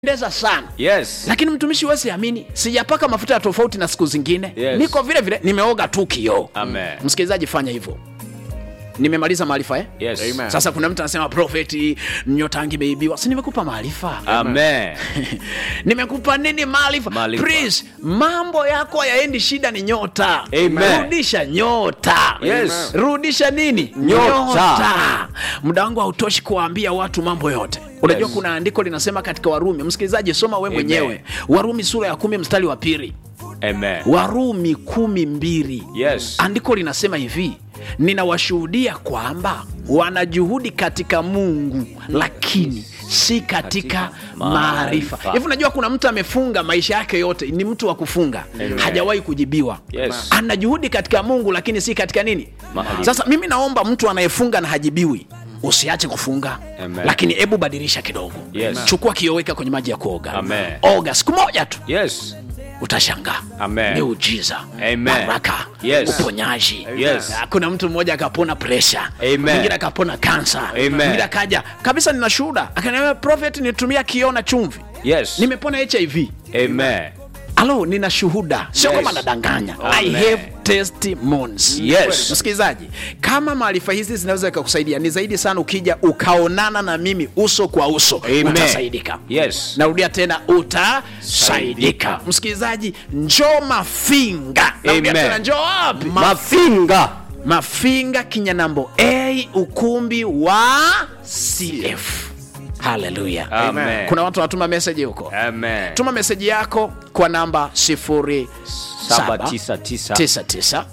pendeza sana Yes. lakini mtumishi wesi amini sijapaka mafuta ya tofauti na siku zingine Yes. niko vile vile nimeoga tu kioo Amen. msikilizaji fanya hivyo nimemaliza maarifa eh? Yes. Amen. sasa kuna mtu anasema profeti nyota yangu imeibiwa si nimekupa maarifa Amen. nimekupa nini maarifa Maarifa. Please, mambo yako yaendi shida ni nyota Amen. rudisha nyota Yes. rudisha nini Nyota. muda wangu hautoshi kuwaambia watu mambo yote unajua Yes. kuna andiko linasema katika warumi msikilizaji soma we Amen. mwenyewe warumi sura ya kumi mstari wa pili Amen. warumi kumi mbili Yes. andiko linasema hivi ninawashuhudia kwamba wanajuhudi katika mungu lakini si katika Katika maarifa maarifa. hivi unajua kuna mtu amefunga maisha yake yote ni mtu wa kufunga Amen. hajawahi kujibiwa Yes. ana juhudi katika mungu lakini si katika nini Maarifa. sasa mimi naomba mtu anayefunga na hajibiwi usiache kufunga Amen. lakini hebu badilisha kidogo Yes. chukua kioweka kwenye maji ya kuoga Amen. oga siku moja tu Yes. utashangaa Amen. miujiza Amen. baraka Yes. uponyaji Yes. Ah, kuna mtu mmoja akapona presha Amen. mwingine akapona kansa Amen. mwingine akaja kabisa nina shuhuda akaniambia prophet nitumia kioo na chumvi Yes. nimepona hiv Amen. alo nina shuhuda sio Yes. kama nadanganya i Amen. have testimonies Yes. msikilizaji kama maarifa hizi zinaweza ikakusaidia ni zaidi sana ukija ukaonana na mimi uso kwa uso Amen. utasaidika Yes. narudia tena utasaidika msikilizaji njoo mafinga narudia Amen. tena njoo wapi Mafinga. mafinga kinyanambo a ukumbi wa cf haleluya Amen. kuna watu wanatuma meseji huko Amen. tuma meseji yako kwa namba 799 0799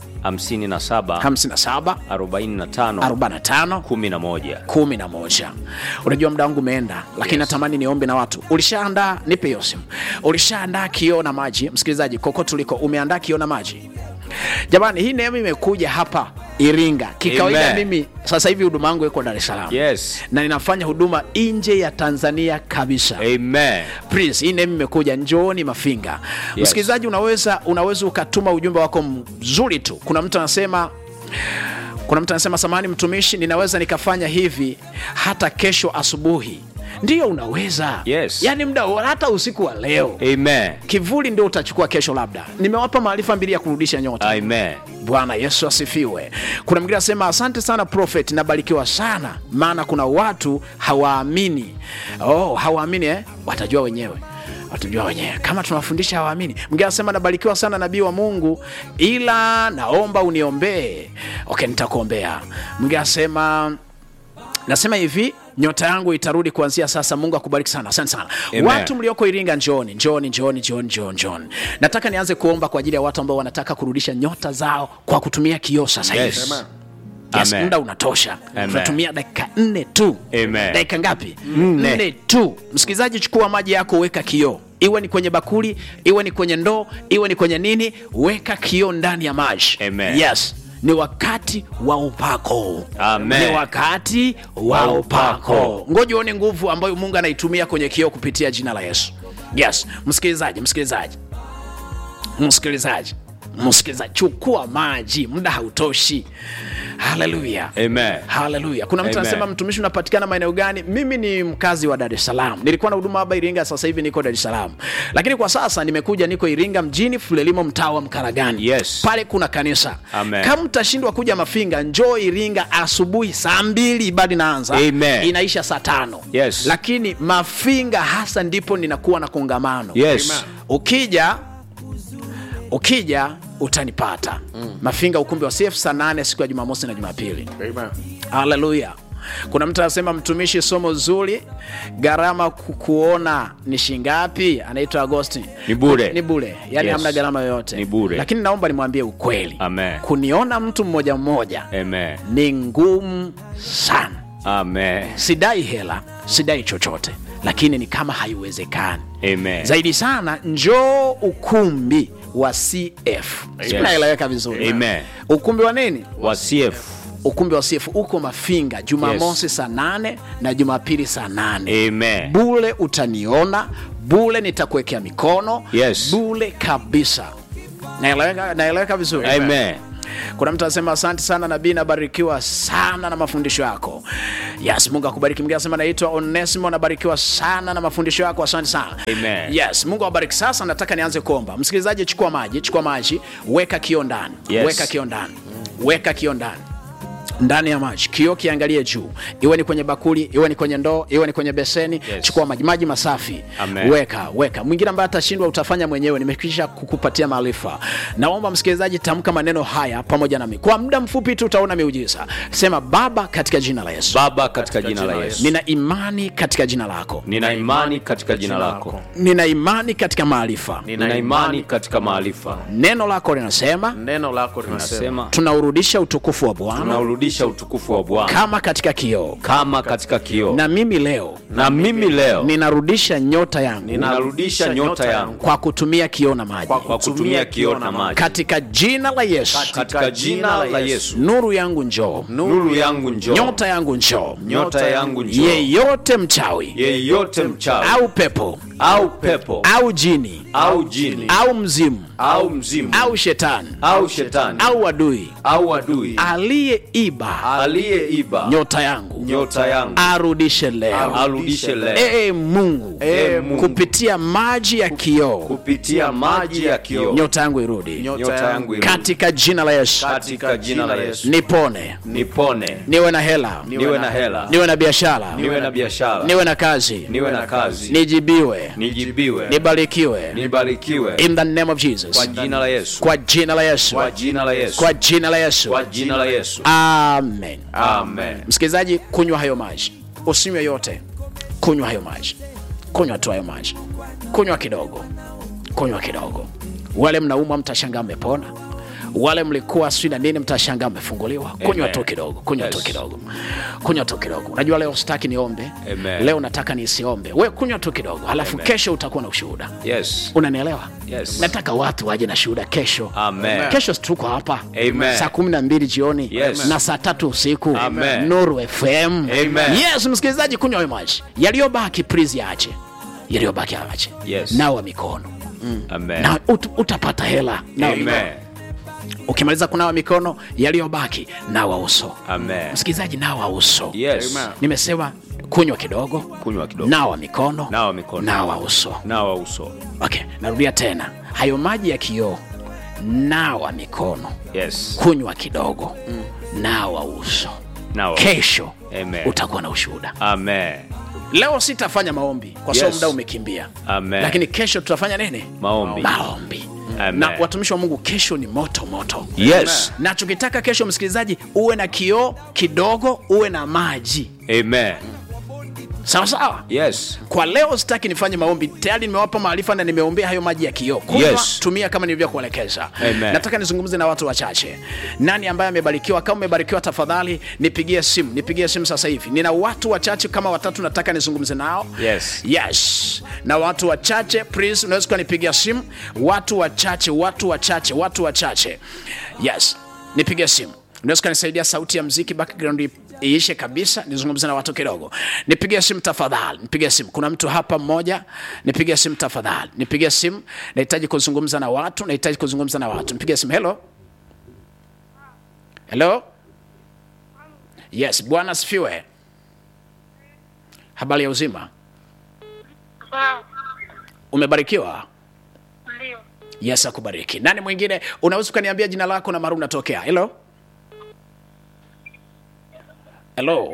57 57 45 45 11. kumi na moja unajua muda wangu umeenda lakini Yes. natamani niombe na watu ulishaandaa nipe hiyo simu ulishaandaa kioo na maji msikilizaji kokote uliko umeandaa kioo na maji jamani hii neema imekuja hapa iringa kikawaida Amen. mimi sasa hivi huduma yangu iko dar es salaam Yes. na ninafanya huduma nje ya tanzania kabisa Amen. Prince, hii name imekuja njooni mafinga Yes. msikilizaji unaweza unaweza ukatuma ujumbe wako mzuri tu kuna mtu anasema kuna mtu anasema samani mtumishi ninaweza nikafanya hivi hata kesho asubuhi ndiyo unaweza Yes. yaani muda wa- hata usiku wa leo Amen. kivuli ndio utachukua kesho labda nimewapa maarifa mbili ya kurudisha nyota Amen. bwana yesu asifiwe kuna mwingine anasema asante sana prophet nabarikiwa sana maana kuna watu hawaamini oh, hawaamini eh? watajua wenyewe watajua wenyewe kama tunawafundisha hawaamini mwingine anasema nabarikiwa sana nabii wa mungu ila naomba uniombee okay nitakuombea mwingine anasema nasema hivi nyota yangu itarudi kuanzia sasa mungu akubariki sana asante sana Amen. watu mlioko iringa njooni njooni njooni njooni njooni njooni nataka nianze kuomba kwa ajili ya watu ambao wanataka kurudisha nyota zao kwa kutumia kioo sasa hivi Yes. Amen. yes, Amen. muda unatosha Amen. tunatumia dakika nne tu Amen. dakika ngapi nne tu msikilizaji chukua maji yako weka kioo iwe ni kwenye bakuli iwe ni kwenye ndoo iwe ni kwenye nini weka kioo ndani ya maji Amen. yes ni wakati wa upako Amen. ni wakati wa Wa upako upako. ngoja uone nguvu ambayo mungu anaitumia kwenye kioo kupitia jina la yesu yes msikilizaji msikilizaji msikilizaji msikilizaji chukua maji muda hautoshi haleluya Amen. haleluya kuna mtu Amen. anasema mtumishi unapatikana maeneo gani mimi ni mkazi wa dar es salaam nilikuwa na huduma hapa iringa sasa hivi niko dar es salaam lakini kwa sasa nimekuja niko iringa mjini fulelimo mtaa wa mkaragani Yes. pale kuna kanisa Amen. kama mtashindwa kuja mafinga njoo iringa asubuhi saa mbili ibadi naanza Amen. inaisha saa tano Yes. lakini mafinga hasa ndipo ninakuwa na kongamano Yes. Amen. ukija ukija utanipata mafinga ukumbi wa cf saa nane siku ya jumamosi na jumapili Amen. haleluya kuna mtu anasema mtumishi somo zuri gharama ku- kuona ni shingapi anaitwa agosti Ni bure. ni bure yani Yes. hamna gharama yoyote Ni bure. lakini naomba nimwambie ukweli Amen. kuniona mtu mmoja mmoja Amen. ni ngumu sana Amen. sidai hela sidai chochote lakini ni kama haiwezekani Amen. zaidi sana njoo ukumbi wa cf Yes. naeleweka vizuri Amen. ukumbi wa nini Wa CF. ukumbi wa cf uko mafinga jumamosi saa nane na jumapili saa nane Amen. bule utaniona bule nitakuwekea mikono Yes. bule kabisa naeleweka naeleweka vizuri Amen. kuna mtu anasema asante sana nabii nabarikiwa sana na mafundisho yako yes mungu akubariki mwingine anasema naitwa onesimo nabarikiwa sana na mafundisho yako asante sana Amen. yes mungu awabariki sasa nataka nianze kuomba msikilizaji chukua maji chukua maji weka kio ndani Yes. weka kio ndani weka kio ndani ndani ya maji kio kiangalie juu iwe ni kwenye bakuli iwe ni kwenye ndoo iwe ni kwenye beseni Yes. chukua maji maji masafi Amen. weka weka mwingine ambaye atashindwa utafanya mwenyewe nimekwisha kukupatia maarifa naomba msikilizaji tamka maneno haya pamoja nami kwa muda mfupi tu utaona miujiza sema baba katika jina la yesu Baba, katika jina la Yesu, nina imani katika jina lako nina imani katika jina lako, nina imani katika maarifa nina imani katika maarifa. neno lako linasema neno lako linasema Nasema tunaurudisha utukufu wa bwana tunaurudisha utukufu wa Bwana kama katika kioo kama katika kioo, na mimi leo na mimi leo ninarudisha nyota yangu ninarudisha nyota yangu kwa kutumia kioo na maji kwa kutumia kioo na maji, katika jina la yesu katika jina la Yesu. nuru yangu njoo Nuru yangu njoo, nyota yangu njoo nyota yangu njoo, yeyote mchawi yeyote mchawi au pepo au pepo au jini au jini au mzimu au mzimu au shetani au shetani au adui au adui aliyeiba aliyeiba nyota yangu nyota yangu arudishe leo arudishe leo ee mungu Ee Mungu. kupitia maji ya kioo kupitia maji ya kioo, nyota yangu irudi nyota yangu irudi. katika jina la yesu katika jina la Yesu, nipone nipone, niwe na hela niwe na hela, niwe na biashara niwe na biashara, niwe na kazi niwe na kazi, nijibiwe nijibiwe, nibarikiwe nibarikiwe in the name of jesus kwa jina la Yesu, kwa jina la yesu kwa jina la Yesu, kwa jina la yesu kwa jina la Yesu. amen Amen. msikilizaji kunywa hayo maji usinywe yote kunywa hayo maji kunywa tu hayo maji kunywa kidogo kunywa kidogo wale mnaumwa mtashangaa mmepona wale mlikuwa sijui na nini mtashangaa mmefunguliwa kunywa Amen. tu kidogo kunywa Yes. tu kidogo kunywa tu kidogo unajua leo sitaki niombe Amen. leo nataka nisiombe we kunywa tu kidogo halafu Amen. kesho utakuwa na ushuhuda Yes. unanielewa Yes. nataka watu waje na shuhuda kesho Amen. kesho tuko hapa Amen. saa kumi na mbili jioni Yes. na saa tatu usiku Amen. nuru fm Amen. yes msikilizaji kunywa hayo maji yaliyobaki please yaache yaliyobaki yaache Yes. nawa mikono Amen. na ut, utapata hela nawa mikono Amen. ukimaliza kunawa mikono yaliyobaki nawa uso Amen. msikilizaji nawa uso Yes. Amen. nimesema kunywa kidogo Kunywa kidogo. nawa mikono Nawa mikono. nawa uso Nawa uso. okay narudia tena hayo maji ya kioo nawa mikono Yes. kunywa kidogo nawa uso Nawa. kesho Amen. utakuwa na ushuhuda Amen. leo sitafanya maombi kwa sababu Yes. muda umekimbia Amen. lakini kesho tutafanya nini Maombi. maombi Amen. na watumishi wa mungu kesho ni moto moto Yes. nachokitaka kesho msikilizaji uwe na kioo kidogo uwe na maji Amen. sawa sawa Yes. kwa leo sitaki nifanye maombi tayari nimewapa maarifa na nimeombea hayo maji ya kioo kunywa Yes. tumia kama nilivyokuelekeza Amen. nataka nizungumze na watu wachache nani ambaye amebarikiwa kama umebarikiwa tafadhali nipigie simu nipigie simu sasa hivi nina watu wachache kama watatu nataka nizungumze nao Yes. yes na watu wachache please unaweza ukanipigia simu watu wachache watu wachache watu wachache yes nipigie simu unaweza ukanisaidia sauti ya mziki background i- iishe kabisa nizungumze na watu kidogo nipigie simu tafadhali nipigie simu kuna mtu hapa mmoja nipigie simu tafadhali nipigie simu nahitaji kuzungumza na watu nahitaji kuzungumza na watu nipigie simu hello hello yes bwana asifiwe habari ya uzima Sawa, umebarikiwa ndio. yes akubariki nani mwingine unaweza ukaniambia jina lako na mara unatokea helo helo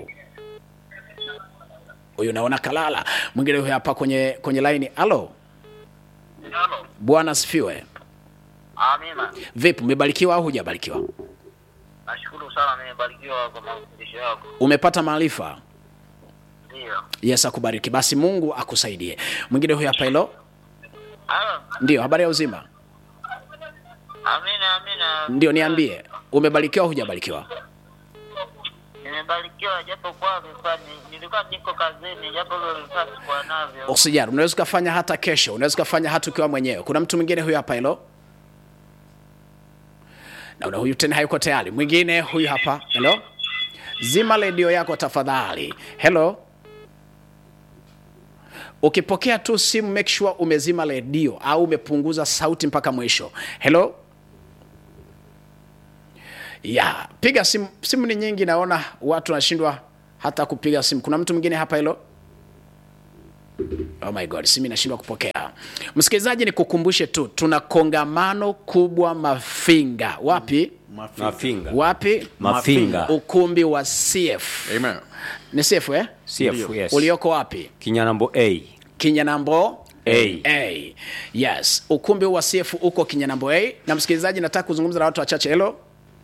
huyu naona kalala mwingine huyu hapa kwenye kwenye laini halo Halo. bwana asifiwe Amina. vipi umebarikiwa au hujabarikiwa Nashukuru sana nimebarikiwa kwa mafundisho yako. umepata maarifa Ndio. yes akubariki basi mungu akusaidie mwingine huyu hapa hilo Halo. ndio habari ya uzima Amina, amina. ndio niambie umebarikiwa au hujabarikiwa Nimebarikiwa japo kwa nilikuwa ni- nilikuwa niko kazini japo leo nilikuwa sikuwa navyo. usijari unaweza ukafanya hata kesho unaweza ukafanya hata ukiwa mwenyewe kuna mtu mwingine huyu hapa hilo naona huyu tena hayuko tayari mwingine huyu hapa helo zima redio yako tafadhali helo ukipokea tu simu make sure umezima redio au umepunguza sauti mpaka mwisho helo ya piga simu simu ni nyingi naona watu wanashindwa hata kupiga simu kuna mtu mwingine hapa hilo oh my god simu inashindwa kupokea msikilizaji nikukumbushe tu tuna kongamano kubwa mafinga wapi Mafinga. wapi Mafinga. ukumbi wa cf Amen. ni cf eh? CF, yes. ulioko wapi Kinyanambo A. kinyanambo A. A. Yes, ukumbi huu wa CF uko Kinyanambo A. Na msikilizaji, nataka kuzungumza na watu wachache. Hello,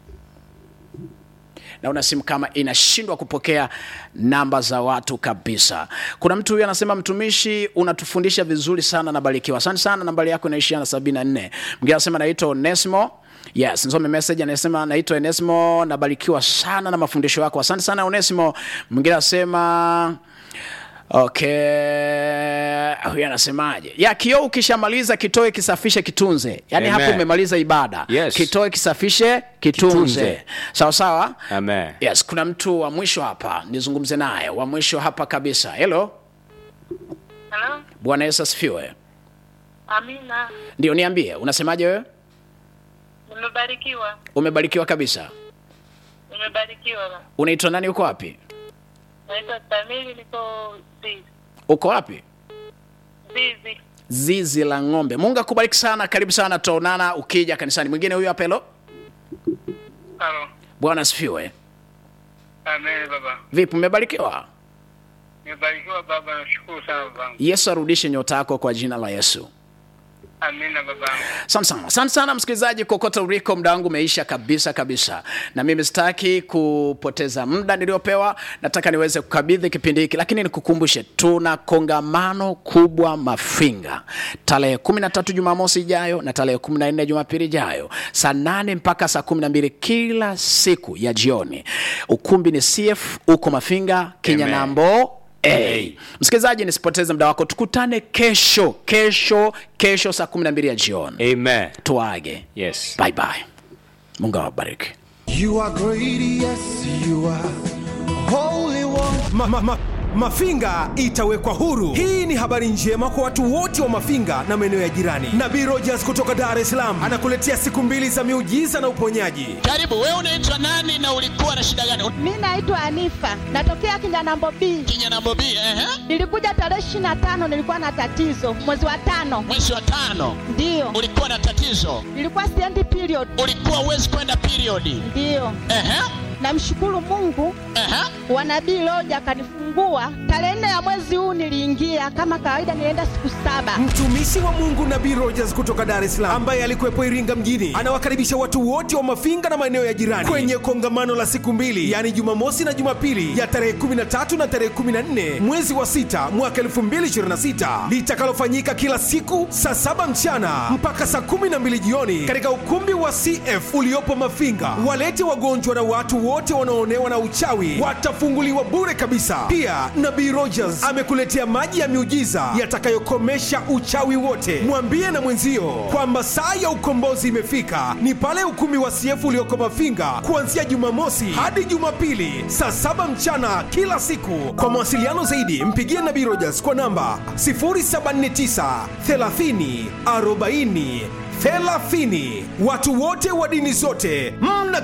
naona simu kama inashindwa kupokea namba za watu kabisa. Kuna mtu huyu anasema, mtumishi, unatufundisha vizuri sana, nabarikiwa. Asante sana, nambari yako inaishia na sabini na nne. Mwingine anasema naitwa Onesimo. Yes, nisome message anasema naitwa Onesimo, nabarikiwa sana na mafundisho yako. Asante sana Onesimo. Mwingine anasema Okay, huyu anasemaje? Ya kioo ukishamaliza kitoe, kisafishe, kitunze. Yaani Amen. hapo umemaliza ibada. Yes. Kitoe, kisafishe, kitunze. Kitunze. Sawa sawa? Amen. Yes, kuna mtu wa mwisho hapa, nizungumze naye wa mwisho hapa kabisa. Hello, Halo? Bwana Yesu asifiwe. Amina. Ndio, niambie, unasemaje wewe? Nimebarikiwa. Umebarikiwa kabisa. Nimebarikiwa. Unaitwa nani? Uko wapi? Naitwa Tamili, niko Zizi. Uko wapi? Zizi. Zizi la ng'ombe. Mungu akubariki sana, karibu sana, tutaonana ukija kanisani. Mwingine huyu hapa. Hello, Halo. Bwana asifiwe. Amen baba. Vipi, umebarikiwa? Nimebarikiwa baba, nashukuru sana babangu. Yesu arudishe nyota yako kwa jina la Yesu. Amina babangu. Asante sana, asante sana msikilizaji, kokote uliko, muda wangu umeisha kabisa kabisa, na mimi sitaki kupoteza muda niliopewa. Nataka niweze kukabidhi kipindi hiki, lakini nikukumbushe, tuna kongamano kubwa Mafinga tarehe kumi na tatu Jumamosi ijayo na tarehe kumi na nne Jumapili ijayo saa nane mpaka saa kumi na mbili kila siku ya jioni. Ukumbi ni CF uko Mafinga Kinyanambo Hey. Msikilizaji, nisipoteze muda wako, tukutane kesho kesho kesho saa 12 ya jioni. Amen. Tuage. Yes. Bye bye. Mungu awabariki. You are great, yes, you are holy one. ma, ma, ma, Mafinga itawekwa huru. Hii ni habari njema kwa watu wote wa Mafinga na maeneo ya jirani. Nabii Rogers kutoka Dar es Salaam anakuletea siku mbili za miujiza na uponyaji. Karibu, wewe unaitwa nani na ulikuwa na shida gani? Mi naitwa Anifa, natokea Kinyanambo B. Kinyanambo B, ehe. Nilikuja tarehe ishirini na tano, nilikuwa na tatizo mwezi wa tano, Mwezi wa tano ndiyo ulikuwa na tatizo, nilikuwa siendi period, ulikuwa uwezi kwenda periodi. ndiyo. Ehe, Namshukuru Mungu ehe. wa nabii Loja akanifungua tarehe nne ya mwezi huu. Niliingia kama kawaida, nilienda siku saba. Mtumishi wa Mungu Nabii Rogers kutoka Dar es Salaam ambaye alikuwepo Iringa mjini anawakaribisha watu wote wa Mafinga na maeneo ya jirani kwenye kongamano la siku mbili, yaani Jumamosi na Jumapili ya tarehe 13 na tarehe 14 mwezi wa sita mwaka 2026 litakalofanyika kila siku saa saba mchana mpaka saa 12 jioni katika ukumbi wa CF uliopo Mafinga. Walete wagonjwa na watu wote wanaoonewa na uchawi watafunguliwa bure kabisa. Pia Nabii Rogers amekuletea maji ya miujiza yatakayokomesha uchawi wote. Mwambie na mwenzio kwamba saa ya ukombozi imefika, ni pale ukumbi wa CF ulioko Mafinga kuanzia Jumamosi hadi Jumapili saa saba mchana kila siku. Kwa mawasiliano zaidi, mpigie Nabii Rogers kwa namba 079 30 40 30. Watu wote wa dini zote mna